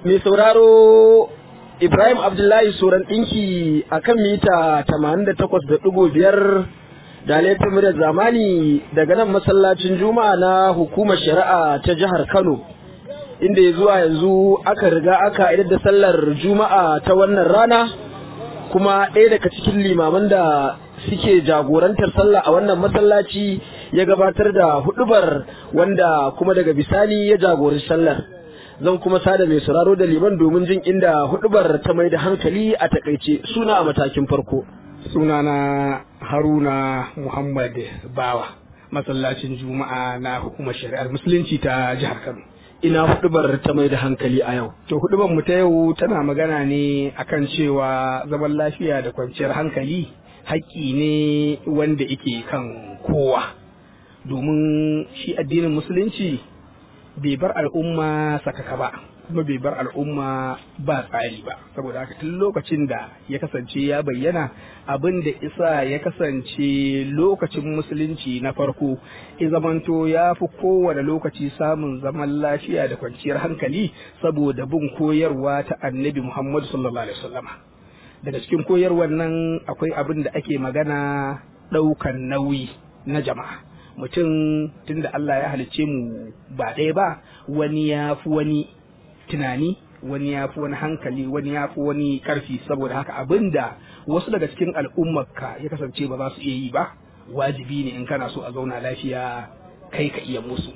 mai sauraro Ibrahim Abdullahi Soran ɗinki a kan mita 88.5 da laifin da zamani daga nan masallacin Juma'a na hukumar shari'a ta jihar Kano. Inda ya zuwa yanzu aka riga aka idar da sallar Juma'a ta wannan rana kuma ɗaya daga cikin limaman da suke jagorantar sallah a wannan masallaci ya gabatar da hudubar wanda kuma daga bisani ya jagoranci sallar. zan kuma sada mai sauraro da liman domin jin inda hudubar ta mai da hankali a takaice suna a matakin farko sunana haruna muhammad bawa masallacin juma'a na hukumar shari'ar musulunci ta jihar kano ina hudubar ta mai da hankali a yau to hudubar mu ta yau tana magana ne akan cewa zaman lafiya da kwanciyar hankali haƙƙi ne wanda yake kan kowa domin shi addinin musulunci bai bar al'umma sakaka ba kuma bai bar al'umma ba tsari ba saboda haka tun lokacin da ya kasance ya bayyana abin da isa ya kasance lokacin musulunci na farko ya zamanto ya fi kowane lokaci samun zaman lafiya da kwanciyar hankali saboda bin koyarwa ta annabi muhammadu sallallahu alaihi wasallama daga cikin koyarwar nan akwai abin da ake magana ɗaukan nauyi na jama'a mutum tunda Allah ya halicce mu ba ɗaya ba wani ya fi wani tunani wani ya fi wani hankali wani ya fi wani ƙarfi saboda haka abinda wasu daga cikin al'ummarka ya kasance ba za su iya yi ba wajibi ne in kana so a zauna lafiya kai ka iya musu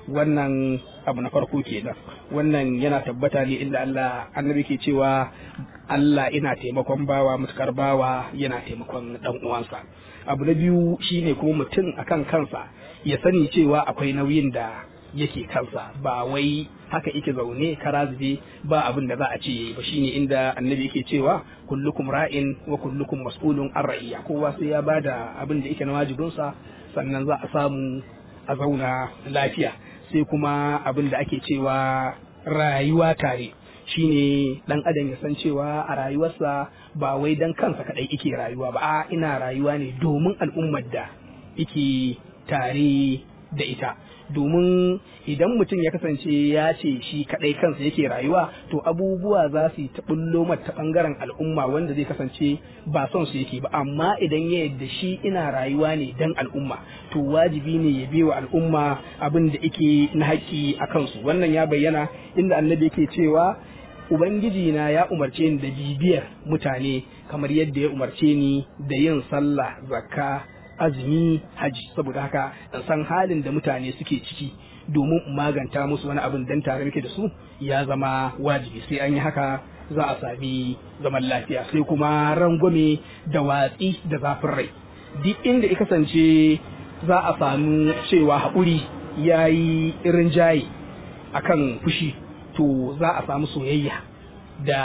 wannan abu na farko kenan wannan yana tabbata ne inda Allah annabi ke cewa Allah ina taimakon bawa mutukar bawa yana taimakon dan uwansa abu na biyu shine kuma mutum akan kansa ya sani cewa akwai nauyin da yake kansa ba wai haka yake zaune kara zube ba abin da za a ce ba shine inda annabi yake cewa kullukum ra'in wa kullukum mas'ulun an ra'iya kowa sai ya bada abin da yake na wajibinsa sannan za a samu a zauna lafiya sai kuma abin da ake cewa rayuwa tare shine dan adam ya san cewa a rayuwarsa ba wai dan kansa kadai yake rayuwa ba a ina rayuwa ne domin al'ummar da yake tare da ita domin idan mutum ya kasance ya ce shi kadai kansa yake rayuwa to abubuwa za su ta bullo ta bangaren al'umma wanda zai kasance ba son su yake ba amma idan ya yadda shi ina rayuwa ne dan al'umma to wajibi ne ya biwa al'umma abin da yake na haƙƙi a kansu wannan ya bayyana inda annabi yake cewa Ubangiji na ya umarce ni da bibiyar mutane kamar yadda ya umarce ni da yin sallah zakka azumi haji saboda haka in san halin da mutane suke ciki domin in maganta musu wani abin dan tare muke da su ya zama wajibi sai an yi haka za a sami zaman lafiya sai kuma rangwame da watsi da zafin rai duk inda ya kasance za a samu cewa haƙuri ya yi irin jaye akan fushi to za a samu soyayya da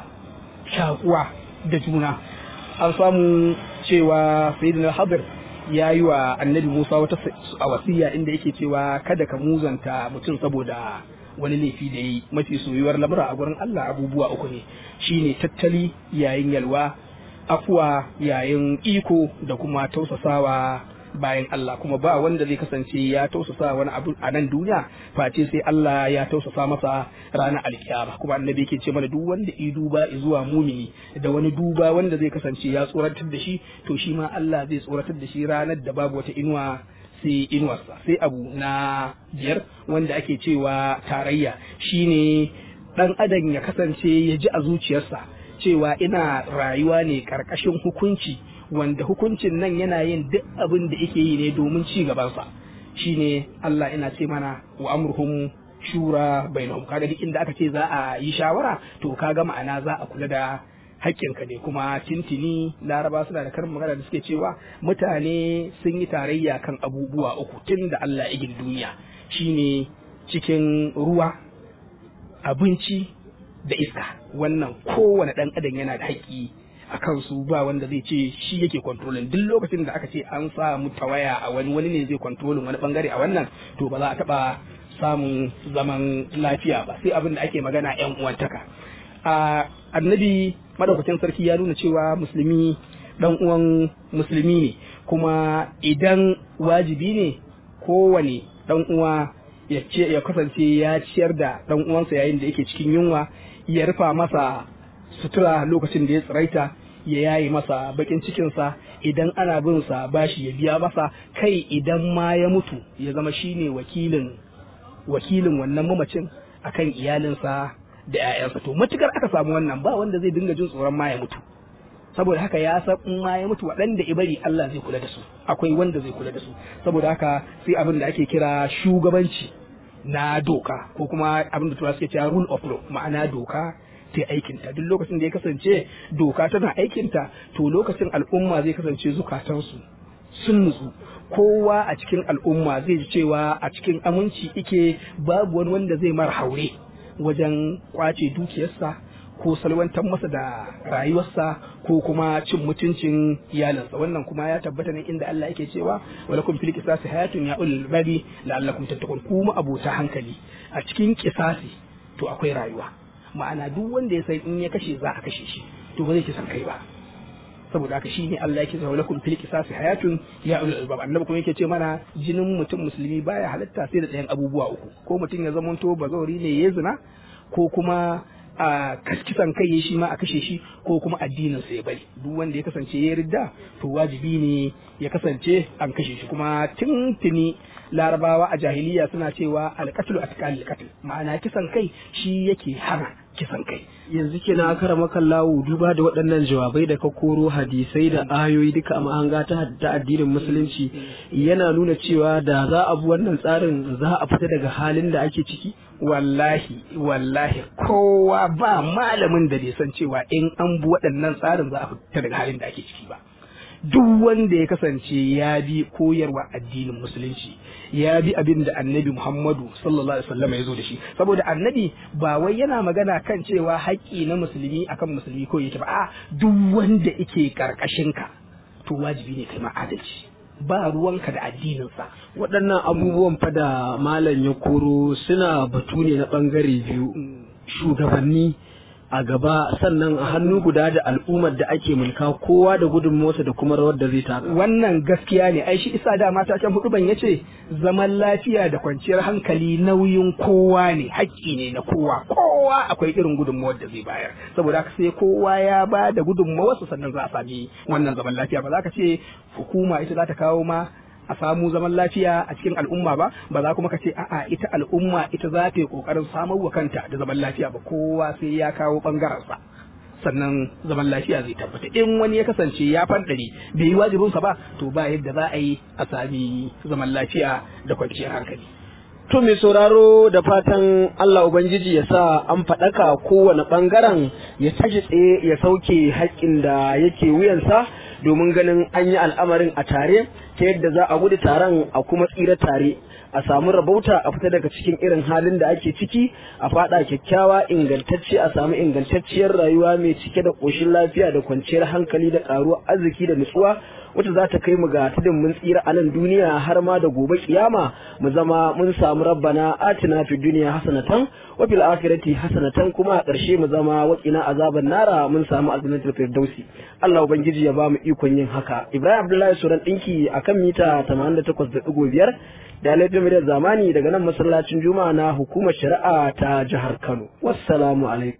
shakuwa da juna an samu cewa sayyidina hadir ya yi wa annabi musa wata a wasiya inda yake cewa kada ka muzanta mutum saboda wani laifi da yi mafi soyuwar lamura a gurin allah abubuwa uku ne shine tattali yayin yalwa afuwa yayin iko da kuma tausasawa bayan Allah kuma ba wanda zai kasance ya tausasa wani abu a nan duniya face sai Allah ya tausasa masa ranar alkiyama kuma annabi yake ce mana duk wanda i duba zuwa mumini da wani duba wanda zai kasance ya tsoratar da shi to shi ma Allah zai tsoratar da shi ranar da babu wata inuwa sai inuwarsa sai abu na biyar wanda ake cewa tarayya shine dan adam ya kasance ya ji a zuciyarsa cewa ina rayuwa ne karkashin hukunci wanda hukuncin nan yana yin duk abin da yake yi ne domin ci gabansa shine Allah ina ce mana wa amruhum shura bainahum kaga duk inda aka ce za a yi shawara to kaga ma'ana za a kula da haƙƙinka ne kuma tintini laraba suna da karin magana da suke cewa mutane sun yi tarayya kan abubuwa uku tun da Allah ya gina duniya shine cikin ruwa abinci da iska wannan kowane ɗan adam yana da haƙƙi a kansu ba wanda zai ce shi yake kontrolin duk lokacin da aka ce an samu tawaya a wani wani ne zai kontrolin wani bangare a wannan to ba za a taba samun zaman lafiya ba sai abin da ake magana yan uwantaka a annabi madaukakin sarki ya nuna cewa musulmi dan uwan musulmi ne kuma idan wajibi ne kowane dan uwa ya ce ya kasance ya ciyar da dan uwansa yayin da yake cikin yunwa ya rufa masa sutura lokacin da ya tsiraita ya yayi masa bakin cikinsa idan ana bin sa bashi ya biya masa kai idan ma ya mutu ya zama shine wakilin wakilin wannan mamacin akan iyalinsa da 'ya'yansa to matukar aka samu wannan ba wanda zai dinga jin tsoron ma ya mutu saboda haka ya san in ma ya mutu waɗanda ibari Allah zai kula da su akwai wanda zai kula da su saboda haka sai abin da ake kira shugabanci na doka ko kuma abin da turawa suke cewa rule of law ma'ana doka ta aikinta duk lokacin da ya kasance doka tana aikinta to lokacin al'umma zai kasance zukatansu sun nutsu kowa a cikin al'umma zai ji cewa a cikin aminci ike babu wani wanda zai mara haure wajen kwace dukiyarsa ko salwantar masa da rayuwarsa ko kuma cin mutuncin iyalinsa wannan kuma ya tabbata ne inda Allah yake cewa walakum fil qisasi hayatun ya ulul babi la'allakum tattaqun kuma abota hankali a cikin qisasi to akwai rayuwa ma'ana duk wanda ya san in ya kashe za a kashe shi to ba zai kisan kai ba saboda haka shine Allah yake cewa lakum fil qisasi hayatun ya ulul albab annabi kuma yake ce mana jinin mutum musulmi baya halatta sai da ɗayan abubuwa uku ko mutum ya zamanto bazawari ne ya zina ko kuma a kisan kai ya shi ma a kashe shi ko kuma addinin sa ya bari duk wanda ya kasance ya ridda to wajibi ne ya kasance an kashe shi kuma tuntuni larabawa a jahiliya suna cewa alqatlu atqal alqatl ma'ana kisan kai shi yake hana kisan kai yanzu kenan aka rama kallawu duba da waɗannan jawabai da ka koro hadisai da ayoyi duka a mahanga ta ta addinin musulunci yana nuna cewa da za a bi wannan tsarin za a fita daga halin da ake ciki wallahi wallahi kowa ba malamin da bai san cewa in an bi waɗannan tsarin za a fita daga halin da ake ciki ba duk wanda ya kasance ya bi koyarwa addinin musulunci ya bi abin da annabi Muhammadu sallallahu alaihi wasallam ya zo da shi saboda annabi ba wai yana magana kan cewa haƙƙi na musulmi akan musulmi ko yake ba a duk wanda yake karkashin ka to wajibi ne kai ma adalci ba ruwanka da addininsa waɗannan abubuwan fa da malam ya koro suna batu ne na ɓangare biyu shugabanni a gaba sannan a hannu guda da al'ummar da ake mulka kowa da gudunmawarsa da kuma rawar da zai taka wannan gaskiya ne ai shi isa da mata can hudu ban yace zaman lafiya da kwanciyar hankali nauyin kowa ne haƙƙi ne na kowa kowa akwai irin gudunmawar da zai bayar saboda haka sai kowa ya ba da gudunmawarsa sannan za a sami wannan zaman lafiya ba za ka ce hukuma ita za ta kawo ma a samu zaman lafiya a cikin al'umma ba ba za kuma ka ce a'a ita al'umma ita za ta yi kokarin samar wa kanta da zaman lafiya ba kowa sai ya kawo bangarensa sannan zaman lafiya zai tabbata in wani ya kasance ya fandare bai yi wajibinsa ba to ba yadda za a yi a sami zaman lafiya da kwanciyar hankali To mai sauraro da fatan Allah Ubangiji ya sa an faɗaka kowane ɓangaren ya tashi tsaye ya sauke haƙƙin da yake wuyansa domin ganin an yi al'amarin a tare ta yadda za a gudu taron a kuma tsira tare a samu rabauta a fita daga cikin irin halin da ake ciki a faɗa kyakkyawa ingantacce a samu ingantacciyar rayuwa mai cike da ƙoshin lafiya da kwanciyar hankali da ƙaruwar arziki da nutsuwa wacce za ta kai mu ga tudun mun tsira a nan duniya har ma da gobe kiyama mu zama mun samu rabbana atina fid dunya hasanatan wa fil akhirati hasanatan kuma a ƙarshe mu zama waqina azaban nara mun samu aljannatul firdausi Allah ubangiji ya ba mu ikon yin haka Ibrahim Abdullahi Suran dinki akan mita 88.5 da laifin da zamani daga nan masallacin Juma'a na hukumar shari'a ta jihar Kano wassalamu alaikum